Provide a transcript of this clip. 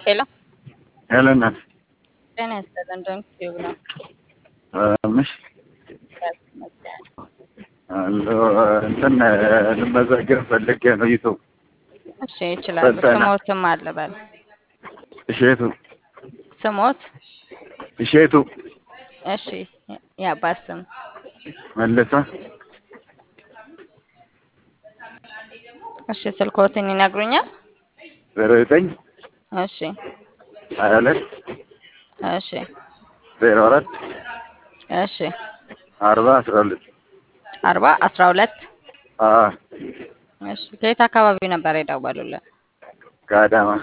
ሄሎ ሄሎ እናት ጤና ይስጥልን። ዶንት ቲዩብ ነው። ምሽ እንትን ልመዘገብ ፈልጌ ነው። ዩቱብ እሺ ይችላሉ። ፈተና። ስሞትም አለ በል እሼቱ ስሞት። እሼቱ እሺ የአባት ስም መለሰ እሺ ስልኮትን ይነግሩኛል? ዜሮ ዘጠኝ እሺ ሀያ ሁለት እሺ ዜሮ አራት እሺ አርባ አስራ ሁለት አርባ አስራ ሁለት አዎ እሺ ከየት አካባቢ ነበር የደወሉልን? ከአዳማ